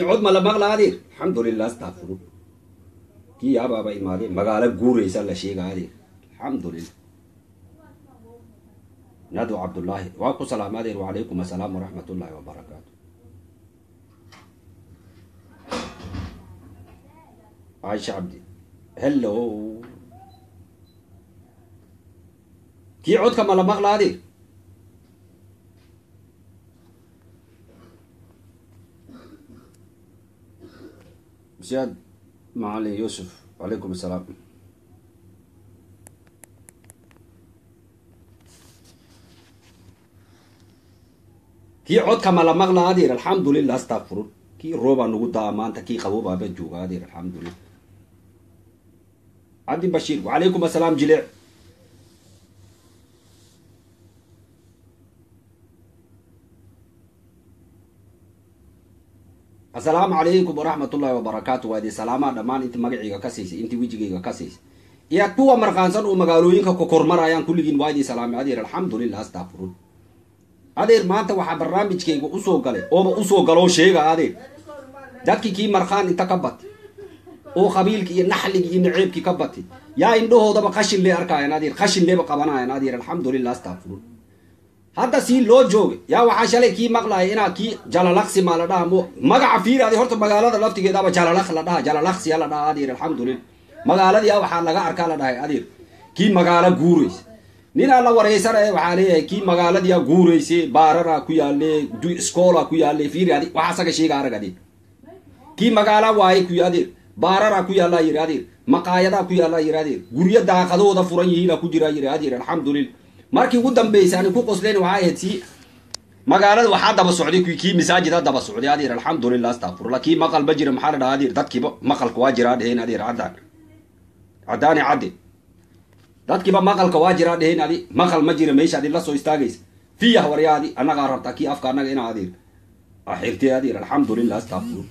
kii cod ma la maqla adeer alxamdulilah astaqfiru kii yaabaaba imaadeen magaalo guuraysa la sheega adeer alxamdulilah nadu cabdullaahi waa ku salaama adeer wacalaykum assalaam waraxmat ullaahi wabarakaatu caisha cabdi hello kii codka ma la maqla adeer siyaad macalin yuusuf wacalaykum assalaam kii codka ma la maqla adeer alxamdulilah astaqfirun kii roobaa nagu daa maanta kii qaboobaaba jooga adeer alxamdulilah cabdi bashiir wacalaykum assalaam jileec assalaamu calaykum waraxmat ullaahi wabarakaatu waa idin salaamaa dhammaan inta magacayga ka siisay intii wejigayga ka siisay iyo kuwa markaansan oo magaalooyinka kokormarayaan kulligiin waa idin salaamay adeer alxamdulilah astaqfirun adeer maanta waxaa barnaamijkayga usoo galay ooba usoo galoo sheega adeer dadkii kii markhaan inta ka batay oo qabiilki iyo naxligi iyo naceebkii ka batay yaa indhahoodaba qashin lee arkaayan adeer qashin leeba qabanayan adeer alxamdulilah astaqfirun hadda sii loo joogay yaa waxaa shalay kii maqlaya inaa kii jalalaqsi maa la dhaha mo magaca fiiri ade horta magaalada laftigeedaaba jalalaq la dhaha jalalaqsiya la dhaha adeer alxamdulilah magaaladiyaa waxaa laga arkaa la dhahay adeer kii magaalo guuraysa ninaa la wareysanaya waxaa leeyahay kii magaaladiyaa guurayse baararaa ku yaale scoola ku yaale fiiri adi waxa asaga sheega arag adeer kii magaala waaye ku adeer baararaa ku yaallaa yiri adeer maqaayadaa ku yaallaa yiri adeer guryo daaqadooda furan yihiina ku jiraa yiri adeer alxamdulilah markii ugu dambaysa ani ku qosleen waxaa ahayd si magaalada waxaa daba socday kii masaajida daba socday adeer alxamdulilah astaqfirullah kii maqal ma jira maxaa la dhaha adeer dadkiiba maqalka waa jiraa dheheen adeer caddaan caddaani cadde dadkiiba maqalka waa jiraa dheheen adi maqal ma jira meesha adi la soo istaagaysa fiyah waryaadi annagaa rabtaa kii afka annaga inaa adeer axirtay adeer alxamdulilah astaqfiru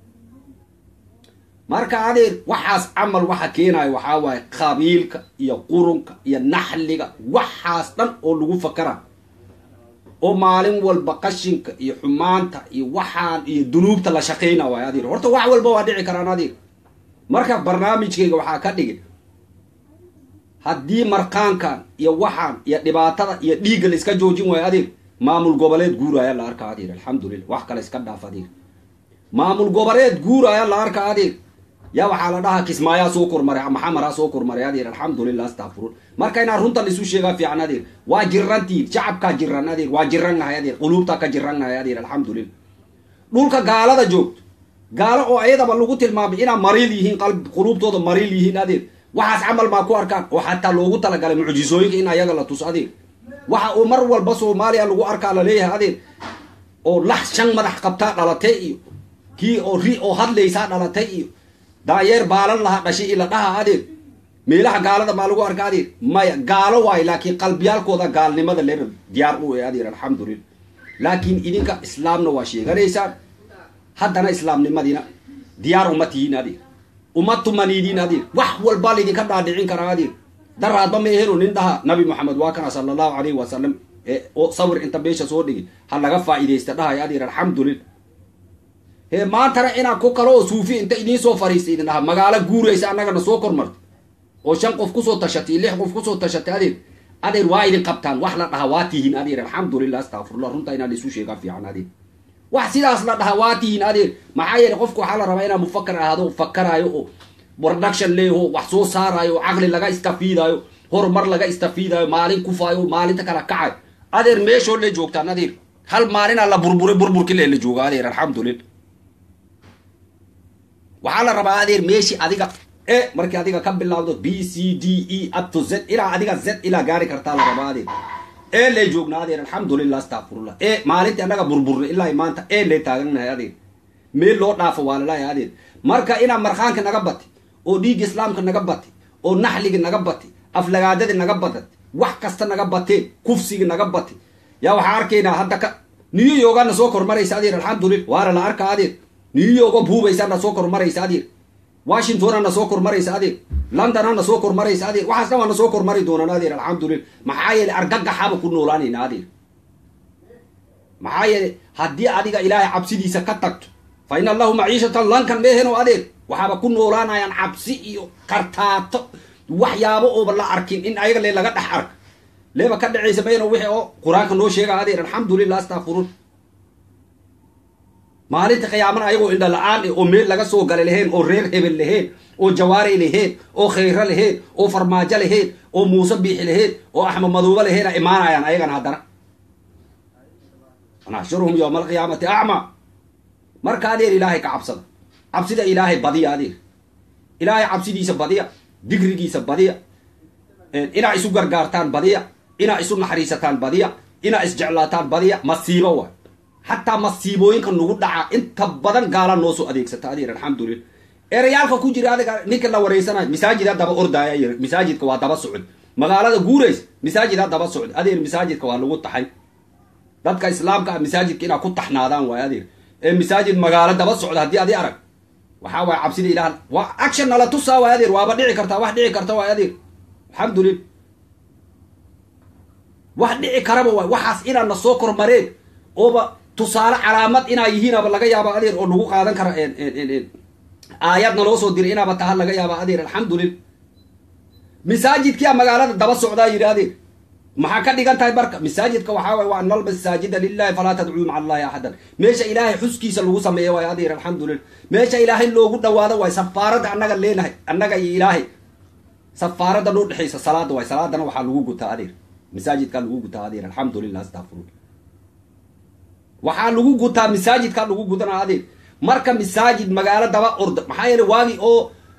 marka adeer waxaas camal waxa keenayo waxaa waaye qabiilka iyo qurunka iyo naxliga waxaas dhan oo lagu fakara oo maalin walba qashinka iyo xumaanta iyo waxaan iyo dunuubta la shaqayna waay adeer horta wax walba waa dhici karaan adeer marka barnaamijkayga waxaa ka dhigin haddii markaankan iyo waxaan iyo dhibaatada iyo dhiigga la iska joojin waayo adeer maamul goboleed guuraya la arka adeer alxamdulilah wax kale iska dhaaf adeer maamul goboleed guuraya la arka adeer yaa waxaa la dhahaa kismaayaa soo kormaray maxamaraa soo kormaray adeer alxamdulilah astaqfirun marka inaa runta laisu sheegaa fiican adeer waa jirantiin shacabkaa jiran adeer waa jirannahay adeer quluubtaa ka jirannahay adeer alxamdulilah dhulka gaalada joogto gaalo oo ayadaba lagu tilmaamay inaa mariil yihiin qalb quluubtooda mariil yihiin adeer waxaas camal maa ku arkaan oo xataa loogu talagalay mucjisooyinka in ayaga la tuso adeer waxa uu mar walba soomaaliya lagu arkaa laleeyahay adeer oo lax shan madax qabtaa dhalatay iyo kii oo ri oo hadlaysaa dhalatay iyo daayeer baalan lahaa dhashay ila dhaha adeer meelaha gaalada maa lagu arka adeer maya gaalo waayo laakiin qalbiyaalkooda gaalnimada leer diyaar u e adeer alxamdulilah laakiin idinka islaamna waa sheeganaysaan haddana islaamnimadiina diyaar uma tihiin adeer uma tumaniidiin adeer wax walbaa laydinka dhaadhicin karaa adeer daraadba ma ehelo nin dhaha nabi moxamed waa kana sala allahu calayhi wasalam oo sawir inta beesha soo dhigi ha laga faa'iidaysta dhahay adeer alxamdulilah hee maantana inaa ku kalo oo suufi inta idiin soo fariistay idin dhaha magaalo guuraysa annagana soo kormarta oo shan qof kusoo tashatay lix qof kusoo tashatay adeer adeer waa idin qabtaan wax la dhaha waa tihiin adeer alxamdulilah astaqfirullah runta inaa laisu sheegaa fiican adeer wax sidaas la dhaha waa tihiin adeer maxaa yeele qofku waxaa la rabaa inaa mufakar ahaado fakaraayo oo production leeho wax soo saaraayo caqli laga istafiidaayo horumar laga istafiidaayo maalin kufaayo maalinta kala kacayo adeer meeshoo le joogtaan adeer hal maalinaa la burburay burburki le la jooga adeer alxamdulilah waxaa la rabaa adeer meeshii adiga e markii adiga ka bilaawdo b c d e up to z ilaa adiga z ilaa gaari kartaa la rabaa adeer e lay joognaa adeer alxamdulilah astaqfirullah e maalintii annaga burburna ilaa maanta e lay taagannahay adeer meel loo dhaafo waa lalahay adeer marka inaa markhaanka naga bati oo dhiigga islaamka naga bati oo naxliga naga bati aflagaadadi naga badat wax kasta naga bateen kufsigi naga bati yaa waxaa arkaynaa hadda ka new yorgana soo kormaraysa adeer alxamdulilah waana la arka adeer new yorgo buubaysana soo kormaraysa adeer washingtonana soo kormaraysa adeer londonana soo kormaraysa adeer waxaas dhan waana soo kormari doonaan adeer alxamdulilah maxaa yeele argagaxaba ku noolaanayna adeer maxaa yeele haddii adiga ilaahay cabsidiisa ka tagto fa ina lahu maciishatan lankan meeheno adeer waxaaba ku noolaanayaan cabsi iyo kartaato waxyaabo ooba la arkin in ayaga le laga dhex ark leeba ka dhacaysa mayno wixii oo qur-aanka noo sheega adeer alxamdulilah astakfiruun maalinta qiyaamana ayagoo indha la-aan oo meel laga soo gala lahayn oo reer hebel lahayn oo jawaari lahayn oo khayro lahayn oo farmaajo lahayn oo muuse biixi lahayn oo axmed maduuba lahayn a imaanayaan ayagana haddana naxshuruhum yowma alqiyaamati acma marka adeer ilaahay ka cabsada cabsida ilaahay badiya adeer ilaahay cabsidiisa badiya digrigiisa badiya inaa isu gargaartaan badiya inaa isu naxariisataan badiya inaa isjeclaataan badiya masiibo waay xataa masiibooyinka nagu dhaca inta badan gaala noo soo adeegsata adeer alxamdulillah erayaalka ku jira adiga ninka la wareysanayo masaajida daba ordaaya yiri masaajidka waa daba socod magaalada guurays masaajida daba socod adeer masaajidka waa lagu taxay dadka islaamka ah masaajidka inaa ku taxnaadaan waay adeer ee masaajid magaalo daba socda haddii adi arag waxaa waay cabsida ilaah waa action nala tusaa waay adeer waaba dhici kartaa wax dhici karta waay adeer alxamdulillah wax dhici karaba waay waxaas inaa na soo kormareen ooba tusaale calaamad inaa yihiinaba laga yaaba adeer oo lagu qaadan kara aayadna loo soo diray inaaba taha laga yaaba adeer alxamdulillah masaajidkia magaalada daba socdaa yidhi adeer maxaa ka dhigan tahay marka masaajidka waxaa waay waa nal masaajida lilahi falaa tadcuu maca allahi axadan meesha ilaahay xuskiisa lagu sameeya waay adeer alxamdulillah meesha ilaahay loogu dhawaado waay safaaradda annaga leenahay annaga iyo ilaahay safaaradda noo dhexaysa salaada waay salaadana waxaa lagu gutaa adeer masaajidkaa lagu gutaa adeer alxamdulillah astafirullah waxaa lagu gutaa masaajidkaa lagu gudanaa adeer marka masaajid magaalo daba orda maxaa yeele waagi oo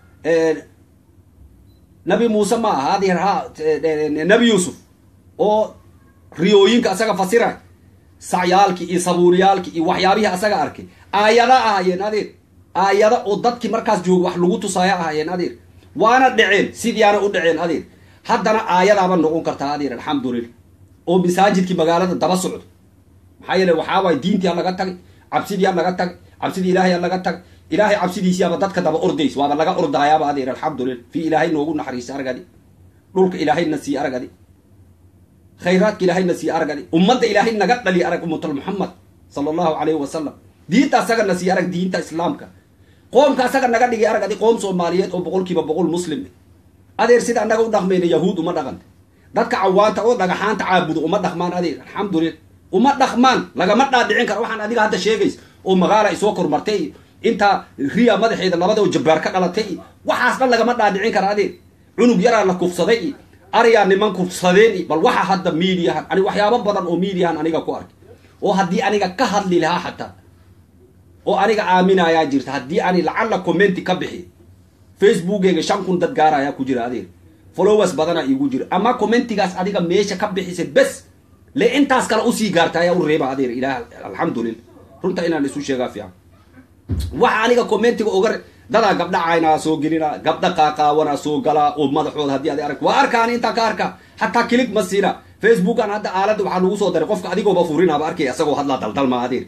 nabi muuse ma aha adeer ha nabi yuusuf oo riyooyinka asaga fasiray sacyaalki iyo sabuuriyaalki iyo waxyaabihii asaga arkay aayada ahaayeen adeer aayada oo dadkii markaas jooga wax lagu tusaaya ahaayeen adeer waana dhaceen sidiiaana u dhaceen adeer haddana aayadaaba noqon kartaa adeer alxamdulillah oo masaajidkii magaalada daba socdo maxaa yeele waxaa waay diintiia laga tagay cabsidiia laga tagay cabsidii ilaahay laga tagay ilaahay cabsidiisiaba dadka daba ordays waaba laga ordaayaaba adeer alxamdulillah fi ilaahay noogu naxariisa argadi dhulka ilaahayna sii argadi khayraadka ilaahayna sii argadi ummadda ilaahay naga dhali arag ummatul muxamed sala allahu calayhi wasalam diinta asagana sii arag diinta islaamka qoomka asaga naga dhigi argadi qoom soomaaliyeed oo boqolkiiba boqol muslim adeer sida annaga u dhaqmayna yahuud uma dhaqanta dadka cawaanta oo dhagaxaanta caabudo uma dhaqmaan adeer alxamdulillah uma dhaqmaan lagama dhaadhicin karo waxaan adiga hadda sheegays oo magaala ay soo kormartay iyo intaa riya madaxeeda labada oo jabbaar ka dhalatay iyo waxaas dhan lagama dhaadhicin kara adeer cunug yaraa la kufsaday iyo ariyaa niman kufsadeen iyo bal waxa hadda miidiyahan ani waxyaabo badan oo miidiyahan aniga ku arkay oo haddii aniga ka hadli lahaa xataa oo aniga aaminayaa jirta haddii ani lacalla commenti ka bixi facebookeyga shan kun dad gaarayaa ku jira adeer followers badanaa iigu jira ama commentigaas adiga meesha ka bixisay bes le intaas kale usii gaarta ayaa u reeba adeer ilaah alxamdulillah runta inaan isu sheegaa fiican waxa aniga commentiga oga dadaa gabdha caynaa soo gelina gabdha qaaqaawanaa soo galaa oo madaxooda haddii ad arag waa arkaan intaa ka arka xataa kilig ma siina facebookan hadda aaladda waxaa lagu soo daray qofka adigooba furinaaba arkay isagoo hadlaa daldalma adeer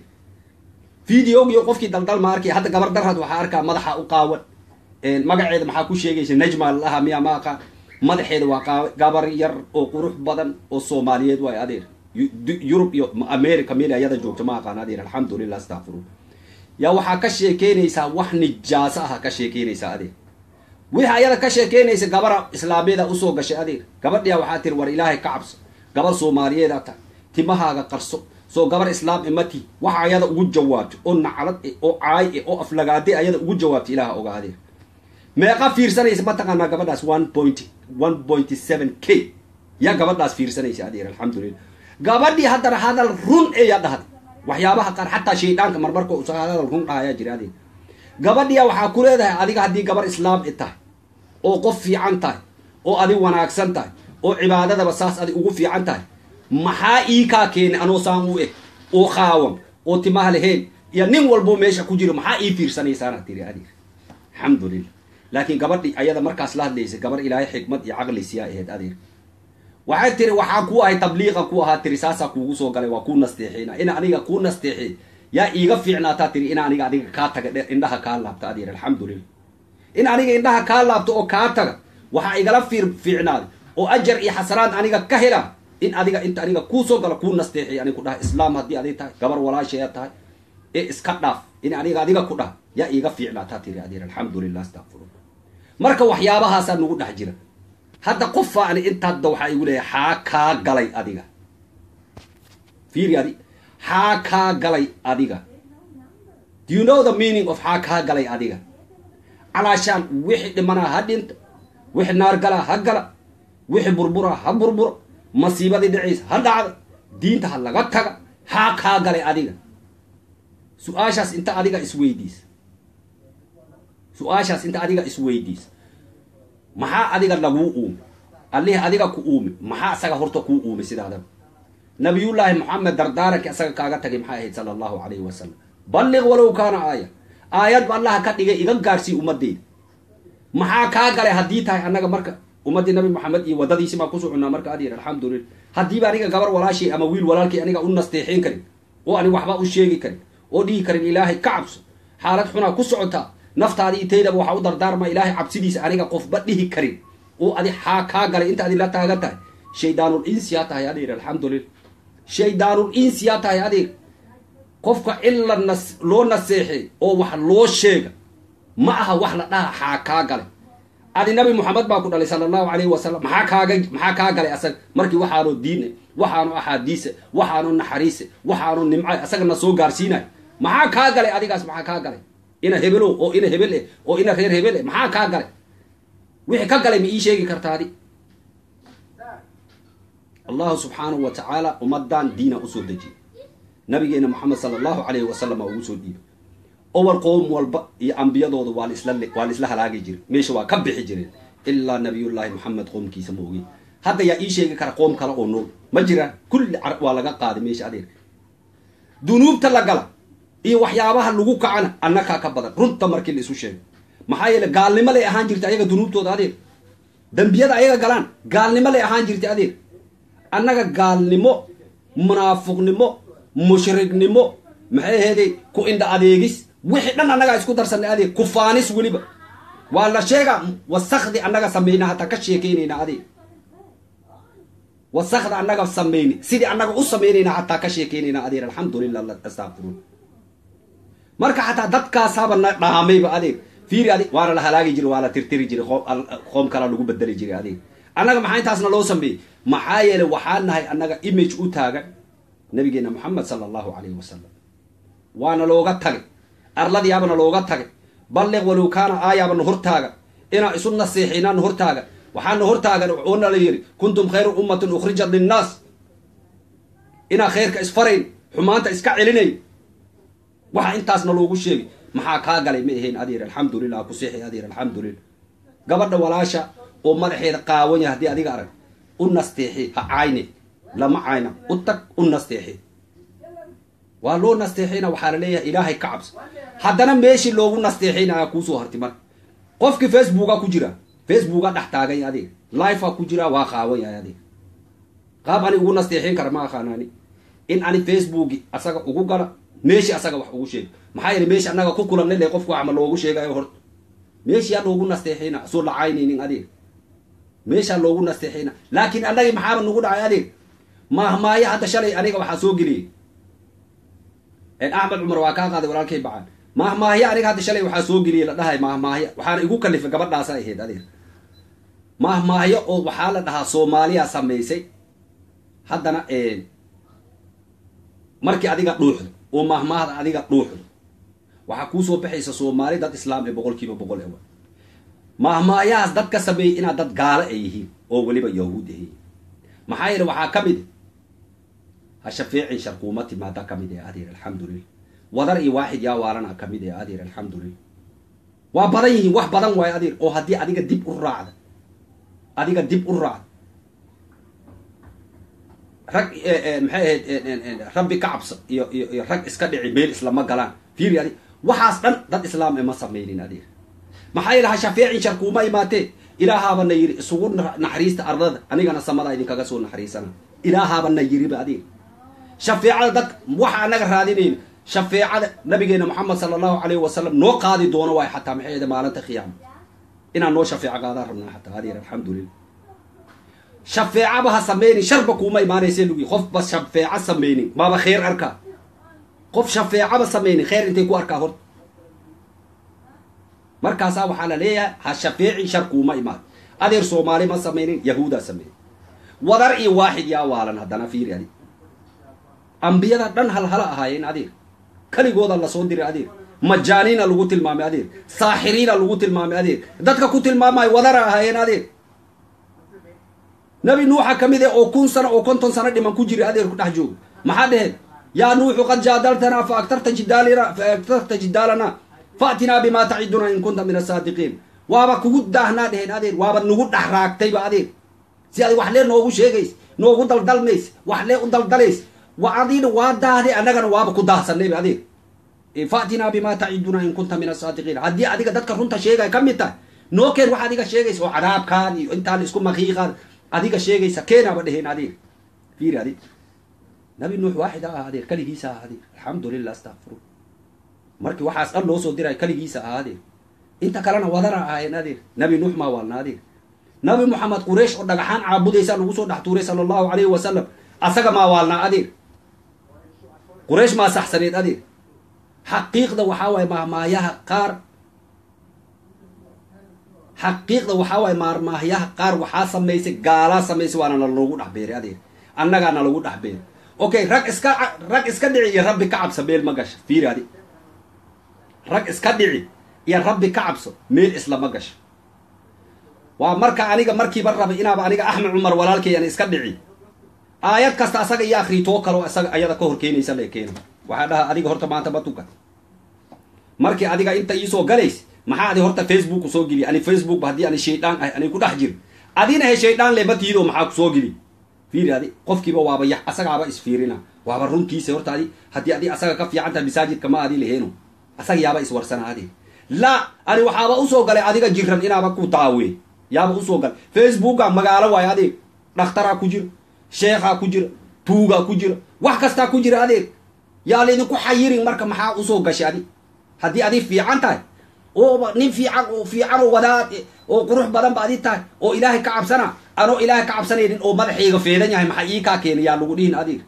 videogiyo qofkii daldalma arkay hadda gabar darhad waxaa arkaa madaxa u qaawan magaceeda maxaa ku sheegaysa najma laha miya ma aqaan madaxeeda waa gabar yar oo qurux badan oo soomaaliyeed waay adeer yurub iyo america meel ayada joogto ma aqaan adeer alxamdulillah astaqfiru yaa waxaa ka sheekeynaysaa wax nijaaso aha ka sheekeynaysaa adeer wixii ayada ka sheekeynaysa gabara islaamiyada usoo gashay adeer gabadhiya waxaa tiri war ilaahay ka cabso gabar soomaaliyeeda tahay timahaaga qarso soo gabar islaam imati waxa ayada ugu jawaabto oo naclad e oo caay e oo aflagaade ayada ugu jawaabto ilaaha oga adeer meeqa fiirsanaysa mataqaanaa gabadhaas one point one point seven k yaa gabadhaas fiirsanaysa adeer alxamdulillah gabadhii haddana hadal run eeyaa dhahday waxyaabaha qaar xataa shaydaanka marmarka usa hadal run dhahayaa jira adeer gabadhiya waxaa ku leedahay adiga haddii gabar islaam i tahay oo qof fiican tahay oo adi wanaagsan tahay oo cibaadadaba saas adi ugu fiican tahay maxaa ii kaa keenay anoo saan u eg oo qaawan oo timaha lahayn iyo nin walbo meesha ku jiro maxaa ii fiirsanaysaana tiri adeer alxamdulillah laakiin gabadhi ayada markaas la hadlaysa gabar ilaahay xikmad iyo caqli siyaa ahayd adeer waxay tiri waxaa ku ahay tabliiqa ku ahaa tiri saasaa kuugu soo galay waa kuu nasteexeyna ina aniga kuu nasteexey yaa iiga fiicnaataa tiri in aniga adiga kaa taga dhe indhaha kaa laabta adeer alxamdulillah in aniga indhaha kaa laabto oo kaa taga waxaa igala fiir fiicnaaday oo ajar iyo xasanaad aniga ka hela in adiga inta aniga kuu soo gala kuu nasteexey aniga ku dhaha islaam haddii aday tahay gabar walaashaya tahay ee iska dhaaf in aniga adiga ku dhah yaa iiga fiicnaataa tiri adeer alxamdulilah astaqfirun marka waxyaabahaasaa nagu dhex jira hadda qofaani intaadda waxaa igu leeyahay xaa kaa galay adiga fiiri adi xaa kaa galay adiga do you know the meaning of xaa kaa galay adiga calaashaan wixii dhimanaa ha dhinta wixii naar galaa ha gala wixii burburaa ha burburo masiibadii dhiciisa ha dhacda diinta ha laga taga xaa kaa galay adiga su-aashaas inta adiga isweydiis su-aashaas inta adiga isweydiis maxaa adiga laguu uume allihii adiga ku uume maxaa asaga horta kuu uume sidaadaba nabiyullaahi moxamed dardaarankii asaga kaaga tagay maxay ahayd sala allahu calayhi wasalam balliq walow kaana aaya aayad allaha ka dhigay iga gaarsii ummadeyda maxaa kaa galay haddii tahay annaga marka ummaddii nabi moxamed iyo waddadiisi baan ku soconnaa marka adyar alxamdulillah haddiiba aniga gabar walaashii ama wiil walaalkii aniga u nasteexin karin oo ani waxba u sheegi karin oo dhihi karin ilaahay ka cabso xaalad xunaa ku socotaa naftaadi itaydaba waxaa u dardaarma ilaahay cabsidiisa aniga qofba dhihi karin oo adi xaa kaa galay inta adi la taagan tahay shaydaanul insiyaa tahay adeer alxamdulillah shaydaanul insiyaa tahay adeer qofka in la nas loo naseexey oo wax loo sheega ma aha wax la dhaha xaa kaa galay adi nabi moxamed baa ku dhalay sala allahu calayhi wasalam maxaa kaaga maxaa kaa galay asaga markii waxaanu diine waxaanu axaadiise waxaanu naxariise waxaanu nimcay asagana soo gaarsiinay maxaa kaa galay adigaas maxaa kaa galay ina hebelow oo ina hebel eh oo ina reer hebel eh maxaa kaa galay wixii ka galay ma ii sheegi kartaadi allahu subxaanahu wa tacaala ummadan diina usoo dejiyay nabigeena moxamed sala allahu calayhi wasalam aa ugu soo dhiibay owal qoom walba iyo ambiyadooda waa laisla waa la isla halaagi jiray meesha waa ka bixi jireen ilaa nabiyullaahi moxamed qoomkiisa ma ogey hadda yaa ii sheegi kara qoom kale oo nool ma jiraan kulli carab waa laga qaaday meesha adeer dunuubta la gala iyo waxyaabaha lagu kacana annakaa ka badan runta markii la isu sheego maxaa yeele gaalnimo lay ahaan jirtay ayaga dunuubtooda adeer dembiyada ayaga galaan gaalnimo lay ahaan jirtay adeer annaga gaalnimo munaafiqnimo mushrignimo maxay aheeday ku indha adeegis wixii dhan annagaa isku darsanay adeeg kufaanis weliba waa la sheegaa wasakdi annaga samayna hataa ka sheekeynayna adeeg wasakda annaga samayni sidii annaga u samaynayna hataa ka sheekeynayna adeer alxamdulilah astaqfiruun marka xataa dadkaasaaba na dhaamayba adeeg fiiri adeeg waana la halaagi jiray waa la tirtiri jiray qoom kalaa lagu bedeli jiray adeeg annaga maxaa intaasna loo sameeyey maxaa yeelay waxaa nahay annaga image u taagan nabigeena moxamed sala allahu calayhi wasalam waana looga tagay arladiyaabana looga tagay balliq walow kaana aayaabana hortaagan inaan isu naseexinaan hortaagan waxaana hortaagan oona la yidhi kuntum khayra ummatin ukhrijat linnaas inaan khayrka isfarayn xumaanta iska celinayn waxa intaasna loogu sheegay maxaa kaa galay ma ahayn adeer alxamdulilah ku seexi adeer alxamdulilah gabadha walaasha oo madaxeeda qaawan yahay haddii adiga arag u nasteexi ha cayne lama cayna u tag u nasteexi waa loo nasteexayna waxaa la leeyahay ilaahay ka cabso haddana meeshii loogu nasteexaynaya kuusoo harti marka qofkii facebooka ku jira facebooka dhex taagay adeeg lifea ku jira waa qaawan yahay adeeg qaab ani ugu nasteexayn kara ma aqaanaani in ani facebooki asaga ugu gala meeshii asaga wax ugu sheega maxaa yeele meeshi annaga ku kulanay le qofku waxma loogu sheegayo horta meeshiyaa loogu nasteexayna soo lacaynaynin adeeg meeshaa loogu nasteexayna laakiin annagii maxaaba nagu dhacay adeeg maahmaayo hadda shalay aniga waxaa soo geliyey axmed cumar waa kaa qaaday walaalkay bacaan maahmaahyo aniga hadda shalay waxaa soo geliyey la dhahay maahmaahyo waxaana igu kalifay gabadhaasa ahayd adeer maahmaahyo oo waxaa la dhahaa soomaaliya samaysay haddana markii adiga dhuuxdo oo maahmaahda adiga dhuuxdo waxaa kuusoo baxaysa soomaali dad islaam ee boqol kiiba boqol ewa maahmaayahaas dad ka sameeyey inaad dad gaalo ay yihiin oo weliba yahuud ahiin maxaa yeele waxaa ka mid ha shafeecin sharkuuma timaada ka mid ee adeer alxamdulilah wadar iyo waaxid yaa waalana ka mid ee adeer alxamdulilah waa badan yihiin wax badan waayo adeer oo haddii adiga dib u raacda adiga dib u raacda rag maxay ahayd rabbi ka cabsa iyo iyo iyo rag iska dhici meel islama galaan fiiri adig waxaas dhan dad islaam ema samaynin adeer maxaa yeele ha shafeecin sharkuuma imaatee ilaahaabana yiri isugu naxariista ardada anigana samada idinkaga soo naxariisana ilaahaabana yiriba adeer shafeecada dad waxa anaga raadinayna shafeecada nabigeena moxamed sala allahu calayhi wasalam noo qaadi doono waay xataa maxay ahayd maalinta khiyaama inaan noo shafeeco qaadaan rabnaa xataa adeer alxamdulilah shafeecaba ha sameynin sharba kuuma imaanayse lugi qofba shafeeco sameynin maaba khayr arkaa qof shafeecaba samaynin kheyr intay ku arkaa horta markaasaa waxaa la leeyahay ha shafeeci shar kuuma imaad adeer soomaali ma samaynin yahuudaa sameeyey wadar iyo waaxid yaa waalan haddana fiiri adig ambiyada dhan halhala ahaayeen adeer keligooda lasoo diray adeer majaaniina lagu tilmaamay adeer saaxiriina lagu tilmaamay adeer dadka ku tilmaamayo wadara ahaayeen adeer nabi nuuxa ka mid eh oo kun sano oo konton sano dhiman ku jira adeer ku dhex joogo maxaa dheheen yaa nuuxu qad jaadaltanaa fa aktarta jidaalina fa aktarta jidaalana faatinaa bimaa taciduna in kunta min asaadiqiin waaba kugu daahnaa dheheen adeer waaba nagu dhex raagtayba adeer si adi wax lee noogu sheegays noogu daldalmays wax lee u daldalays wa adina waa daahday annagana waaba ku daahsanayba adeer faatinaa bimaa taciduna in kunta min asaadiqiin haddii adiga dadka runta sheegaya ka mid tahay noo keen wax adiga sheegaysa oo cadaabkaan iyo intaan isku makiiqaan adiga sheegaysa keenaaba dheheen adeer fiiri adig nabi nuux waaxid ah adeer keligiisa ah adeer alxamdulilah astakfiru markii waxaas dhan loo soo diray keligiisa ah adeer inta kalena wadana ahaayeen adeer nabi nuux maa waalna adeer nabi moxamed quraysh oo dhagaxaan caabudaysaa nagu soo dhex tuuray sala allahu alayhi wasalam asaga maa waalnaa adeer quraysh maa saxsaneed adeer xaqiiqda waxaa waaye maahmaayaha qaar xaqiiqda waxaa waaye maarmaahyaha qaar waxaa samaysay gaalaa samaysay waana nalagu dhex beeray adeer annagaa nalagu dhex beeray okay rag iska rag iska dhici iyo rabbi ka cabso meel ma gasho fiiri adi rag iska dhici iyo rabbi ka cabso meel islama gasho waa marka aniga markiiba rabay inaaba aniga axmed cumar walaalkay aan iska dhici aayad kasta asaga iyo akriitoo kaleo isaga ayada ka hor keenaysa lee keena waxaa dhaha adiga horta maanta ma tukan markii adiga inta iisoo galays maxaa adi horta facebook kusoo geliya ani facebook ba haddii ani shaydaan ah ani ku dhex jiro adina he shaydaan leba tiido maxaa kusoo geli fiiri adi qofkiiba waaba yax asagaaba isfiirina waaba runtiisa horta adi haddii adi asaga ka fiican tahay masaajidka ma adi laheeno asaga yaaba iswarsana adi la ani waxaaba usoo galay adiga jiran inaaba ku daawe yaaba usoo galay facebooka magaalo waayo adeeg dhakhtaraa ku jira sheekhaa ku jira tuugaa ku jira wax kastaa ku jira adeeg yaa laydinku xayirin marka maxaa usoo gashay adi haddii adi fiican tahay oo nin fiican oo fiican oo wadaad oo qurux badan ba adi tahay oo ilaahay ka cabsana anoo ilaahay ka cabsanaynin oo madaxayga feedan yahay maxaa ii kaa keena yaa lagu dhihin adeeg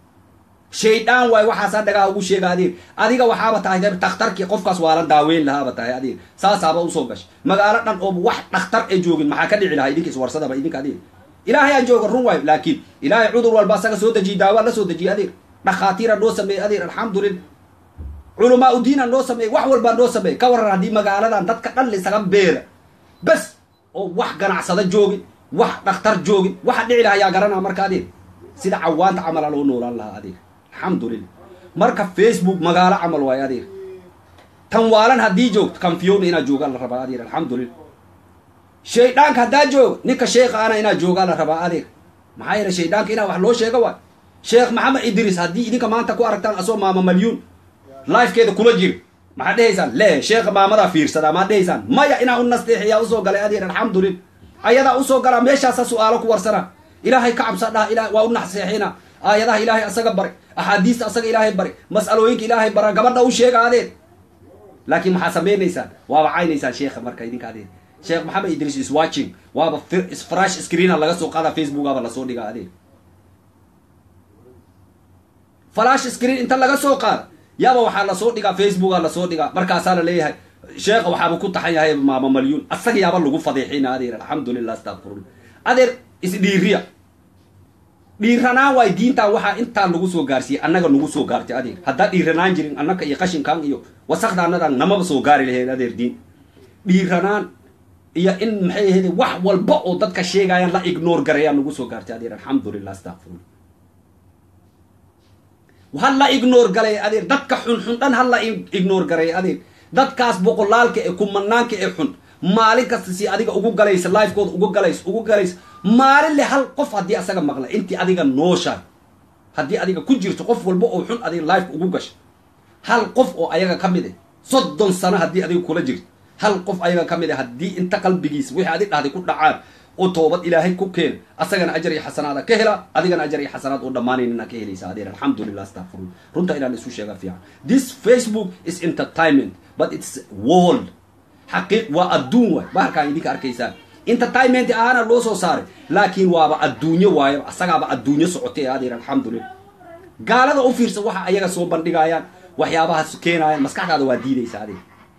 shaydaan waay waxaasaa dhagaa ugu sheega adeeg adiga waxaaba tahay dhakhtarkii qofkaas waalan daaweyn lahaaba tahay adeeg saasaaba usoo gashay magaalo dhan oo wax dhakhtar ee joogin maxaa ka dhici lahaa idinka iswarsadaba idinka adeeg ilaahay aan jooga run waayo laakiin ilaahay cudur walba asaga soo dejiye daawaa la soo dejiye adeeg dhakhaatiira noo sameeyey adeeg alxamdulillah culamaa udiina noo sameeyey wax walbaa noo sameeyey ka waran haddii magaaladan dadka dhan lisaga beera bes oo wax ganacsada joogin wax dhakhtar joogin waxa dhici lahaa yaa garanaa marka adeeg sida cawaanta camala loo noolaan lahaa adeeg alxamdulillah marka facebook magaalo camal waayo adeeg tan waalan haddii joogto kan fiyowna inaad joogaan la rabaa adeeg alxamdulillah shayddaanka haddaa jooga ninka sheekha ana inaad joogaa la rabaa adeeg maxaa yeele shayddaanka inaa wax loo sheega waay sheekh maxamed idris haddii idinka maanta ku aragtaan asoo maama malyuun lifekeeda kula jiro maxaad dhehaysaan le sheekha maamadaa fiirsadaa maad dhehaysaan maya inaa u nasteexiyaa usoo galay adeer alxamdulillah ayadaa usoo galaa meeshaasa su-aalo ku warsanaa ilaahay ka cabsa dhaha ila waa u naseexina aayadaha ilaahay asaga bare axaadiista asaga ilaahay bare mas'alooyinka ilaahay bara gabadha u sheega adeer laakiin maxaa samaynaysaan waaba caynaysaan sheekha marka idinka adeer sheekh maxamed idris is watching waaba frash screena laga soo qaada facebookaba lasoo dhigaa adeer flash screen inta laga soo qaada yaaba waxaa lasoo dhigaa facebooka lasoo dhigaa markaasaa la leeyahay sheekha waxaaba ku taxan yahay maama malyuun asaga yaaba lagu fadeexina adeer alxamdulillah astaqfirullah adeer isdhiiriya dhiiranaan waay diintan waxaa intaa lagu soo gaarsiiyey annaga nagu soo gaartay adeer haddaa dhiiranaan jirin annaka iyo qashinkan iyo wasakda annadan namaba soo gaari lahayn adeer diin dhiiranaan iyo in maxay ahayde wax walba oo dadka sheegayaan la ignore garayaan nagu soo gaartay adeer alxamdulillah astaqfirullah hal la ignore galay adeer dadka xunxun dhan hal la ignore garay adeer dadkaas boqolaalka ee kumanaanka ee xun maalin kasta si adiga ugu galaysa lifekooda ugu galaysa ugu galaysa maalin le hal qof haddii asaga maqla intii adiga nooshaay haddii adiga ku jirto qof walba oo xun adiga life ugu gasha hal qof oo ayaga ka mid ah soddon sano haddii adiga kula jirto hal qof ayaga ka mid ah haddii inta qalbigiisa wixii adig dhahday ku dhacaan oo toobad ilaahay ku keen asagana ajar iyo xasanaada ka hela adigana ajar iyo xasanaad oo dhammaanaynina ka helaysa adeer alxamdulillah astaqfirullah runta inaan isu sheega fiican this facebook is entertainment but it's world xaqiiq waa adduun waay baharkaan idinka arkaysaan entertainment ahaana loo soo saaray laakiin waaba adduunyo waayo asagaaba adduunyo socotay adeer alxamdulillah gaalada u fiirsa waxa ayaga soo bandhigayaan waxyaabahaas keenayaan maskaxdaada waa diidaysa adeer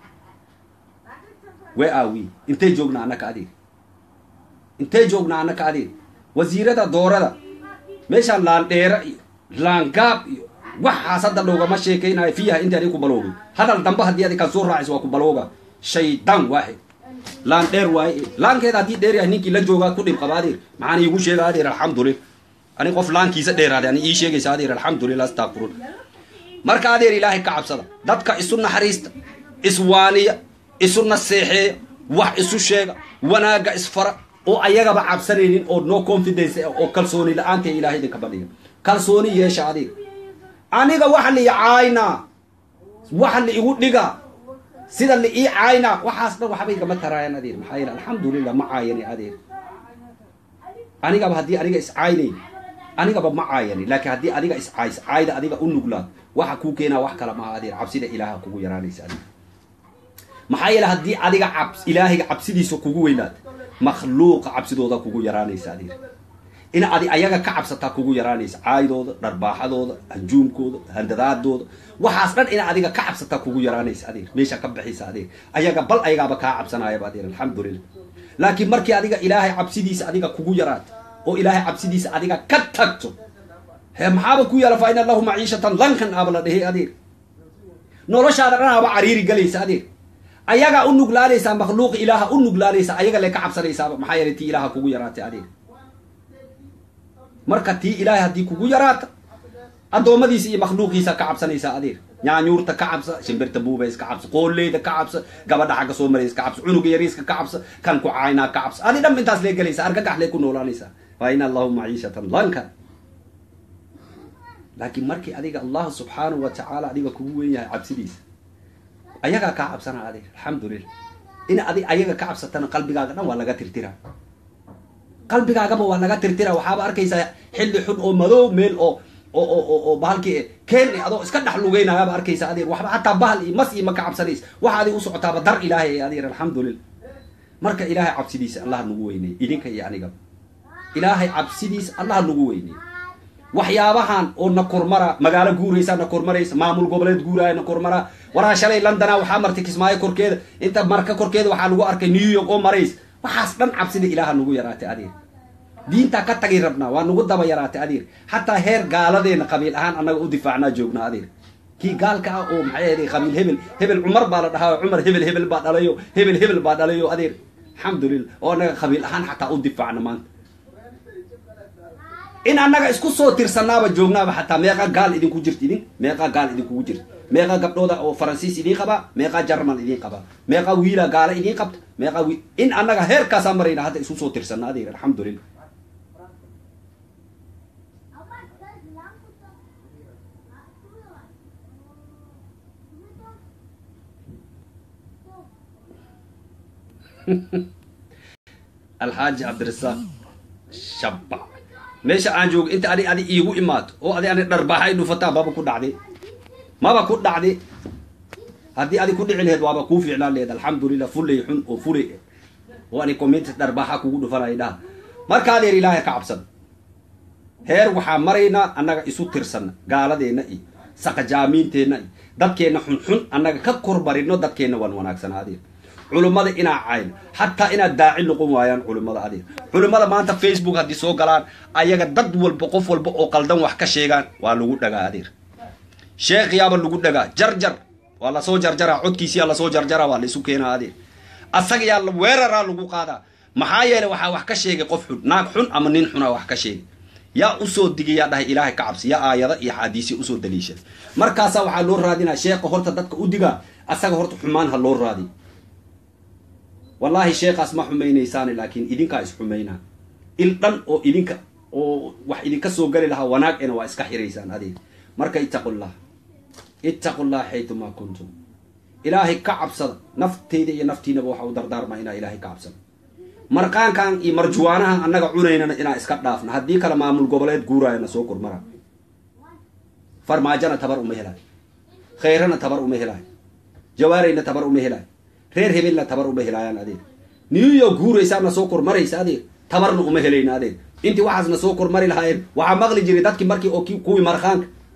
wee aawi intay joognaa annaka adeer intay joognaa annaka adeer wasiirada doorada meeshaan laandheera iyo laangaab iyo waxaas hadda loogama sheekaynayo fiiha inta adig ku baloogay hadal dambe haddii adig kan soo raacaysa waa ku balooga shaydaan waaxid laan dheer waaye laankeeda haddii dheer yahay ninkii la joogaa ku dhib qaba adeer maxaan iigu sheega adeer alxamdulillah ani qof laankiisa dheeraade ani ii sheegaysa adeer alxamdulillah astaqfirun marka adeer ilaahay ka cabsada dadka isu naxariista iswaaniya isu naseexeeya wax isu sheega wanaagga isfara oo ayagaba cabsanaynin oo no confidence oo kalsooni la-aanta ilahay idinka badhiga kalsooni yeesha adeer aniga waxa la ii caayna waxa la igu dhiga sida la ii caayna waxaas dhan waxba igama taraayaan adeer maxaa yeele alxamdulillah ma caayani adeer anigaba haddii aniga iscaynay anigaba ma caayani laakiin haddii adiga iscays caayda adiga u nuglaad waxa kuu keenaa wax kale maaha adeer cabsida ilaaha kugu yaraanaysa adeer maxaa yeele haddii adiga cabs ilaahiga cabsidiisa kugu weynaad makhluuqa cabsidooda kugu yaraanaysa adeer in adi ayaga ka cabsataa kugu yaraanaysa caayidooda dharbaaxadooda hanjuumkooda handadaadooda waxaas dhan in adiga ka cabsataa kugu yaraanaysa adeer meesha ka baxaysa adeer ayaga bal ayagaaba kaa cabsanayaba adeer alxamdulillah laakiin markii adiga ilaahay cabsidiisa adiga kugu yaraato oo ilaahay cabsidiisa adiga ka tagto he maxaaba ku yaala fa ina lahu maciishatan lankan aaba la dhehe adeer noloshaada dhan aaba cariiri galaysa adeer ayagaa u nuglaanaysaa makhluuq ilaaha u nuglaanaysa ayaga le ka cabsanaysaaba maxaa yeelay tii ilaaha kugu yaraatay adeer marka tii ilaahay haddii kugu yaraata addoommadiisa iyo makhluuqiisa ka cabsanaysaa adeer nyaanyuurta ka cabsa shimbirta buubays ka cabsa qooleyda ka cabsa gabadha xagga soo maraysa ka cabsa cunuga yariiska ka cabsa kan ku caynaa ka cabsa adi dhan intaas lee gelaysa argagax lee ku noolaanaysaa fa ina allahu maciishatan lanka laakiin markii adiga allahu subxaanahu wa tacaala adiga kugu weyn yahay cabsidiisa ayagaa kaa cabsana adeer alxamdulillah in adi ayaga ka cabsatana qalbigaaga dhan waa laga tirtira qalbigaagaba waa laga tirtira waxaaba arkaysaa xilli xun oo madow meel oo oo oo oo bahalkii keen adoo iska dhex lugeynayaaba arkaysa adeer waxba hataa bahal iyo mas iyo ma ka cabsanays waxa adig u socotaaba dar ilaahay adeer alxamdulillah marka ilaahay cabsidiisa allah nagu weynay idinka iyo anigaba ilaahay cabsidiisa allah nagu weynay waxyaabahan oo na kormara magaalo guuraysa na kormaraysa maamul goboleed guuraya na kormara waraa shalay londona waxaa martay kismaayo korkeeda inta marka korkeeda waxaa lagu arkay new york oo marays waxaas dhan cabsida ilaaha nagu yaraatay adeer diintaa ka tagi rabnaa waa nagu daba yaraatay adeer xataa heer gaaladeena qabiil ahaan annaga u difaacnaa joognaa adeer kii gaalka ah oo maxay ahayd qabiil hebel hebel cumar baa la dhahaa cumar hebel hebel baa dhalayo hebel hebel baa dhalayo adeer alxamdulillah oo annaga qabiil ahaan xataa u difaacna maanta in annaga isku soo tirsanaaba joognaaba xataa meeqa gaal idinku jirta idin meeqa gaal idinkugu jirta meeqa gabdhooda oo faransiis idiin qabaa meeqa jarmal idiin qabaa meeqa wiila gaala idiin qabta meeqa wi in annaga heerkaasaa marayna hadda isku soo tirsana adeer alxamdulillah alxaaji cabdirasaaq shabba meesha aan joogo inta adi adi iigu imaato oo adi ani dharbaaxa ay dhufataa maba ku dhacday maba ku dhacday haddii adi ku dhici laheed waaba kuu fiicnaan laheed alxamdulillah fulay xun oo fulay oo ani community dharbaaxa kugu dhufanay dhaha marka adeer ilaahay ka cabsan heer waxaa maraynaa annaga isu tirsanna gaaladeenna iyo saqajaamiinteenna iyo dadkeenna xunxun annaga ka kormarino dadkeenna waan wanaagsanaa adeer culummada inaa cayn xataa inaad daaci noqon waayaan culummada adeer culummada maanta facebook haddii soo galaan ayaga dad walba qof walba oo qaldan wax ka sheegaan waa lagu dhagaa adeer sheekhiyaaba lagu dhagaa jarjar waa lasoo jarjaraa codkiisiyaa lasoo jarjaraa waa laisu keenaa adeer asaga yaa weeraraa lagu qaadaa maxaa yeelay waxaa wax ka sheegay qof xun naag xun ama nin xunaa wax ka sheegay yaa usoo digay yaa dhahay ilaahay ka cabsi yaa aayada iyo xaadiisya usoo daliishaday markaasaa waxaa loo raadinaa sheekha horta dadka u digaa asaga horta xumaan ha loo raadiy wallaahi sheekaas ma xumaynaysaane laakiin idinkaa isxumaynaa il dhan oo idinka oo wax idinka soo gali lahaa wanaagena waa iska xiraysaan adeeg marka ittaqullah ittaqullah xaytumaa kuntum ilaahay ka cabsada nafteyda iyo naftiinaba waxa u dardaarmaa inaa ilaahay ka cabsada marqaankan iyo marjuwaanahan annaga cunaynana inaa iska dhaafna haddii kale maamul goboleed guuraayana soo kormara farmaajona tabar uma helaayo khayrana tabar uma helaayo jawaarayna tabar uma helaayo reer hebelna tabar uma helaayaan adeer new york guuraysaana soo kormaraysa adeer tabarna uma helayna adeer intii waxaasna soo kormari lahaayeen waxaa maqli jiray dadkii markii oo kuwii markhaanka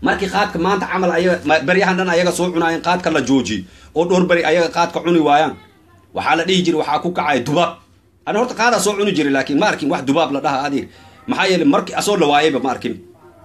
markii qaadka maanta camal ayaga beryahan dhan ayaga soo cunaayeen qaadka la joojiy oo dhowr beri ayaga qaadka cuni waayaan waxaa la dhihi jiray waxaa ku kacaya dubaab ani horta qaadaa soo cuni jiray laakiin ma arkin wax dubaab la dhaha adeer maxaa yeele markii asoo la waayayba ma arkin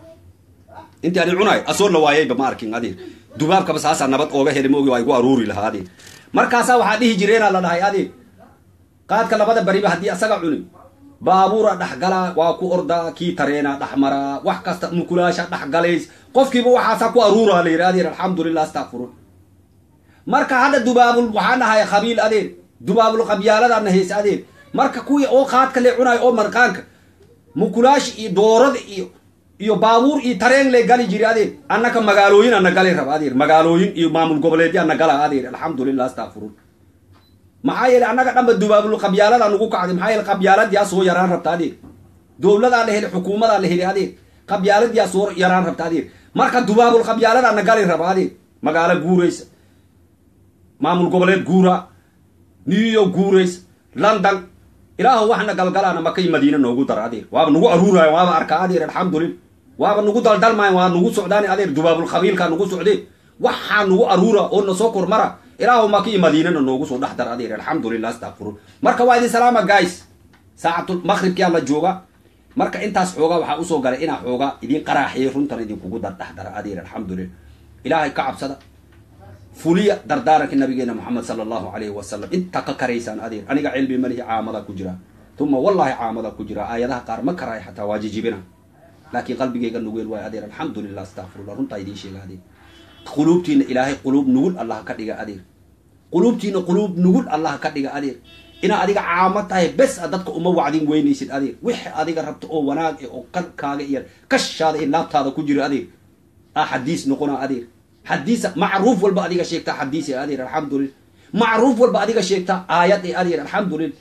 intii ani cunaay asoo la waayayba ma arkin adeer dubaabkaba saasaa nabad ooga heli maogi waa igu aruuri lahaa adeer markaasaa waxaa dhihi jireenaa la dhahay adeer qaadka labada beriba haddii asaga cuni baabuura dhexgalaa waa ku ordaa kii tareena dhexmaraa wax kasta mukulaasha dhexgalays qofkiiba waxaasaa ku aruuraa la yidhi adeer alxamdulilah astakfirun marka hadda dubaabul waxaan dhahay khabiil adeer dubaabul qabyaaladaana hayse adeer marka kuwii oo qaadka le cunayo oo marqaanka mukulaashi iyo doorada iyo iyo baabuur iyo tareen le gali jiri adeer annaka magaalooyin ana gali raba adeer magaalooyin iyo maamul goboleedya ana gala adeer alxamdulilah astakfirun maxaa yeele annaga dhanba dubaabul qabyaalada nugu kacday maxaa yeele qabyaaladiyaa soo yaraan rabta adeer dowladaa la heli xukuumadaa la heli adeer qabyaaladiyaa soo yaraan rabta adeer marka dubaabul qabyaalada na gali raba adeer magaalo guuraysa maamul goboleed guura new york guurays london ilaahu waxna galgalaana makay madiina noogu dara adeer waaba nagu aruuraayo waaba arkaa adeer alxamdulillah waaba nagu daldalmaayo waa nagu socdaan adeer dubaabul qabiilkaa nagu socdee waxaa nagu aruura oo na soo kormara ilaahu maki madiinana noogu soo dhex dara adeer alxamdulilah astakfirun marka waa idin salaama guys saacatul maqribkiyaa la jooga marka intaas xoogaa waxaa usoo galay inaa xoogaa idin qaraaxiyo runtan idinkugu dardhex dara adeer alxamdulilah ilaahay ka cabsada fuliya dardaaranka nabigeena moxamed sala allahu alayhi wasalam inta ka karaysaan adeer aniga cilmi malihi caamada ku jira uma wallahi caamada ku jira aayadaha qaar ma karaayo xataa waa jijibina laakiin qalbigeyga nugeel waayo adeer alxamdulilah astakfirullah runtaa idiin sheega adeer quluubtiina ilaahay quluub nugul allah ka dhiga adeer quluubtiina quluub nugul allah ka dhiga adeer inaa adiga caamo tahay bes a dadka uma wacdin weynaysid adeer wixi adiga rabto oo wanaag e oo qalkaaga iyo kashaada iyo laabtaada ku jira adeer a xadiis noqona adeer xadiisa macruuf walba adiga sheegtaa xadiis e adeer alxamdulillah macruuf walba adiga sheegtaa aayad e adeer alxamdulillah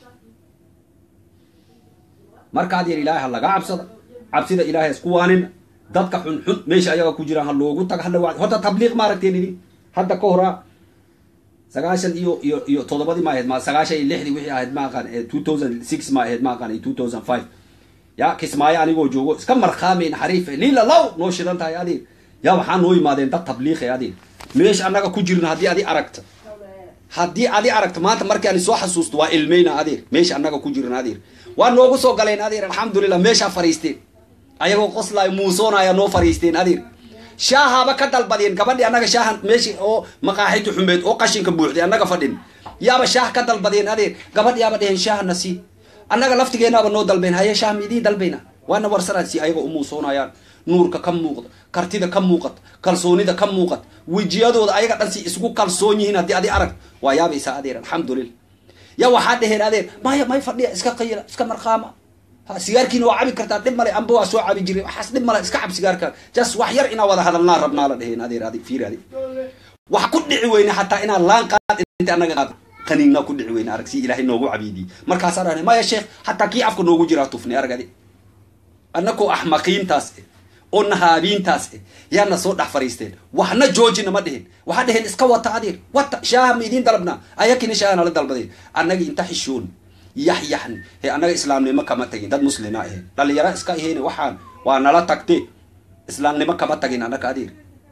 marka adeer ilaahay ha laga cabsada cabsida ilaahay isku waanina dadka xunxun meesha ayaga ku jiraan ha loogu taga hala wacdi horta tabliiq maaragteen idin hadda ka horaa sagaashan iyo iyo iyo toddobadii ma ahayd ma sagaashan iyo lixdii wixii ahayd ma aqaan two thousand six ma ahayd ma aqaan iyo two thousand five ya kismaayo anigoo joogo iska markhaamayn xariife liila law noo shidan tahay adeer yaa waxaa noo yimaadeen dad tabliiqe adeer meesha annaga ku jirna haddii adi aragta haddii adi aragta maanta markii ani soo xasuusto waa ilmeyna adeer meesha annaga ku jirna adeer waa noogu soo galeen adeer alxamdulilah meeshaa fariisteen ayagoo qoslaayo muusoonaya noo fariisteen adeer shaahaba ka dalbadeen gabadhii annaga shaahan meeshii oo maqaaxiti xumeed oo qashinka buuxday annaga fadhin yaaba shaah ka dalbadeen adeer gabadh yaaba dheheen shaahana sii annaga laftigeenaaba noo dalbeen haye shaah ma idiin dalbayna waana warsanaan si ayaga u muusoonayaan nuurka ka muuqda kartida ka muuqata kalsoonida ka muuqata wejiyadooda ayaga dhan si isgu kalsoon yihiin haddii adi arag waa yaabaysaa adeer alxamdulillah ya waxaa dheheen adeer maya may fadhiya iska qayila iska marqaama sigaarkiina waa cabi kartaa dhib male amba waa soo cabi jiray waxaas dhib male iska cab sigaarka jas wax yar inaa wada hadalnaa rabnaa la dheheen adeer adi fiir adi wax ku dhici weyne hataa inaa laan qaad inta annaga qaad qaniinaa ku dhici weyne arag si ilaahay noogu cabiidiyey markaasaa dhahne maya sheekh hataa kii afka noogu jiraa tufni arag adi annakoo axmaqiintaas eh oo nahaabiintaas eh yaana soo dhex fariisteen waxna joojina ma dhihin waxaa dheheen iska wata adeer wata shaaha ma idiin dalabnaa ayakina shaaha nala dalbadeen annaga inta xishoon yaxyaxni he annaga islaamnimo kama tagin dad muslima ahe dhalinyaro iska aheyne waxaan waa nala tagte islaamnimo kama tagin annaga adeer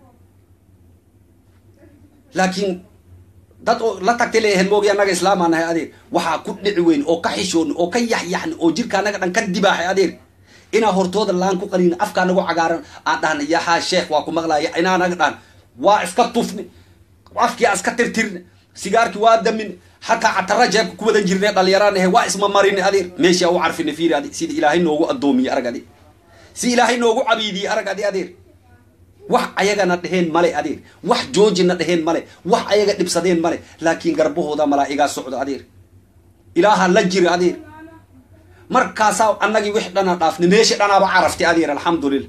laakiin dad oo la tagtay leeyahen moogi annaga islaamaa nahay adeer waxaa ku dhici weyn oo ka xishooni oo ka yaxyaxni oo jirka annaga dhan ka dibaaxay adeer inaa hortooda laan ku qaniin afka anagu cagaaran aan dhahna yahaa sheekh waa ku maqlaya inaa naga dhahan waa iska tufni afkii aan iska tirtirne sigaarkii waa damin hataa catara jeebka ku wadan jirne dhalinyaraan ahe waa isma marini adeer meeshaa u carfine fiiri adi sida ilaahay noogu addoomiye arag adi si ilaahay noogu cabiidiye arag adi adeer wax ayagana dheheen male adeer wax joojina dheheen male wax ayaga dhibsadeen male laakiin garbahooda malaa'igaa socdo adeer ilaaha la jira adeer markaasaa annagii wix dhana dhaafni meesha dhanaaba caraftay adeer alxamdulillah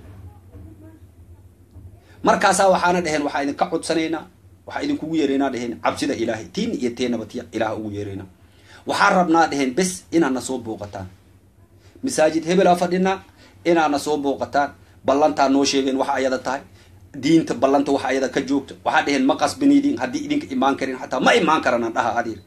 markaasaa waxaana dheheen waxaa idinka codsanaynaa waxaa idinkugu yeeraynaa dheheen cabsida ilaahay tiin iyo teenaba tiya ilaah ugu yeeraynaa waxaa rabnaa dheheen bes inaad na soo booqataan masaajid hebelaa fadhinaa inaad na soo booqataan ballantaa noo sheegeen waxa ayada tahay diinta ballanta waxa ayada ka joogta waxaa dheheen ma qasbaniidin haddii idinka imaan karin xataa ma imaan karanaan dhaha adeer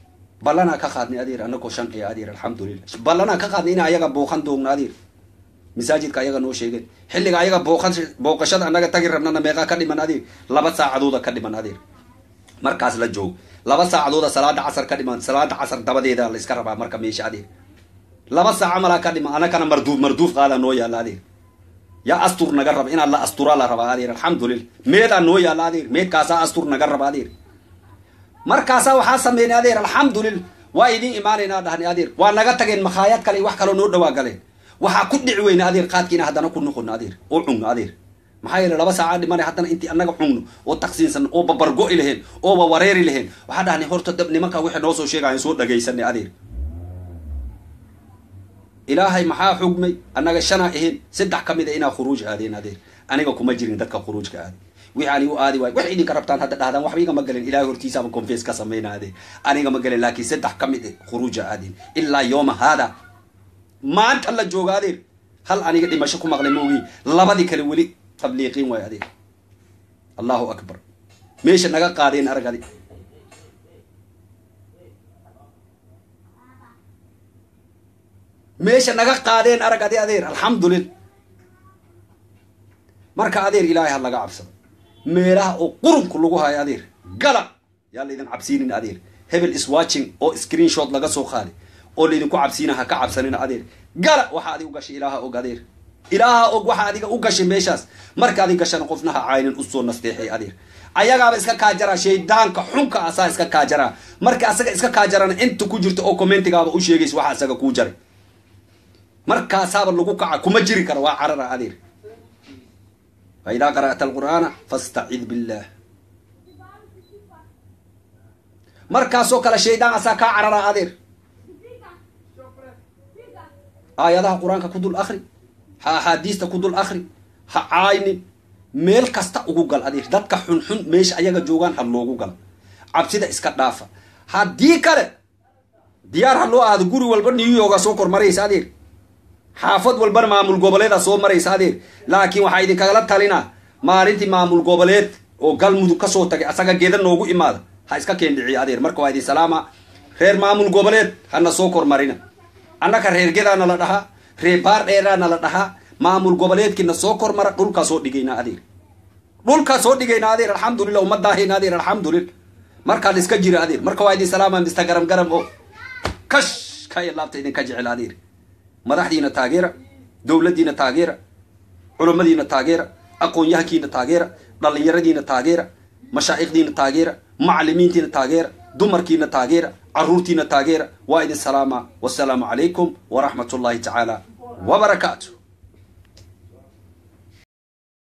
ballanaa ka qaadnay adeer anagoo shan ee adeer alxamdulillah ballanaa ka qaadnay ina ayaga booqan doogna adeer masaajidka ayaga noo sheegeen xilliga ayaga booqashada annaga tagi rabnana meeqaa ka dhiman adeer laba saacadooda ka dhiman adeer markaas la joog laba saacadooda salaada casar ka dhiman salaada casar dabadeeda la iska rabaa marka meesha adeer laba saaca malaa ka dhiman anakana marduuf marduuf qaada noo yaalla adeer yaa astur naga raba inaad la asturaa la rabaa adeer alxamdulillah meedaa noo yaalla adeer meedkaasaa astur naga raba adeer markaasaa waxaa sameynay adeer alxamdulillah waa idin imaanaynaa dhahni adeer waa naga tageen makhaayad kale wax kaloo noo dhawaa galeen waxaa ku dhici weyna adeer qaadkiina haddana ku noqono adeer oo cunno adeer maxaa yeele laba saacaa dhimana haddana intii annaga cunno oo taqsiinsan oo babargo'i laheen ooba wareeri laheen waxaa dhahni horta dab nimanka waxay noo soo sheegayan soo dhagaysanay adeer ilaahay maxaa xugmay annaga shanaa ahayn saddex ka mid a inaa khuruuj aadeen adeer aniga kuma jirin dadka khuruujka aade wixii anigu aadi waayo wax idinka rabtaan hadda dhahdaan waxba iga ma galen ilahay hortiisaaba confess ka samayna adeer aniga ma galen laakiin saddex ka mid a khuruuja aadeen ilaa yooma haada maanta la jooga adeer hal aniga dhimasho ku maqlay maogi labadii kale weli tabliiqiin waayo adeer allahu akbar meesha naga qaadeen arag adi meesha naga qaadeen arag adi adeer alxamdulillah marka adeer ilaahay ha laga cabsado meelaha oo qurunku lagu hayo adeer gala yaa laydin cabsiinin adeer hebel is watching oo screen shot laga soo qaaday oo laydinku cabsiina ha ka cabsanina adeer gala waxa adig u gashay ilaaha og adeer ilaaha og waxa adiga u gashay meeshaas marka adig gashana qofna ha caynin usoo nasteexay adeer ayagaaba iska kaajaraa shaydaanka xunka asaa iska kaajaraa marka asaga iska kaajarana inta ku jirta oo commentigaaba u sheegaysa waxa asaga kuu jaray markaasaaba lagu kaca kuma jiri kara waa carara adeer faidaa qara'ta alqur'aana fastacid billah markaasoo kale shaydaan asaa kaa carara adeer aayadaha qur-aanka ku dul akri ha axaadiista ku dul akri ha caaynin meel kasta ugu gal adeer dadka xunxun meesha ayaga joogaan ha loogu gala cabsida iska dhaafa haddii kale diyaar ha loo aado guri walba new yorga soo kor maraysa adeer xaafad walbana maamul goboleeda soo maraysa adeer laakiin waxaa idinkagala talinaa maalintii maamul goboleed oo galmudug kasoo tagay asaga geeda noogu imaada ha iska keendhiciya adeer marka waa idin salaama reer maamul goboleed hana soo kormarina annaka reer gedaana la dhahaa reer baar dheeraana la dhahaa maamul goboleedkiina soo kormara dhulkaa soo dhigaynaa adeer dhulkaa soo dhigaynaa adeer alxamdulillah umadaahayna adeer alxamdulillah markaa la iska jira adeer marka waa idin salaama mista garam garam oo kash ka laabta idinka jecel adeer madaxdiina taageera dowladdiina taageera culummadiina taageera aqoon-yahankiina taageera dhallinyaradiina taageera mashaa'ikhdiina taageera macalimiintiina taageera dumarkiina taageera caruurtiina taageera waa idin salaama wasalaamu calaykum waraxmat ullahi tacaala wabarakaatu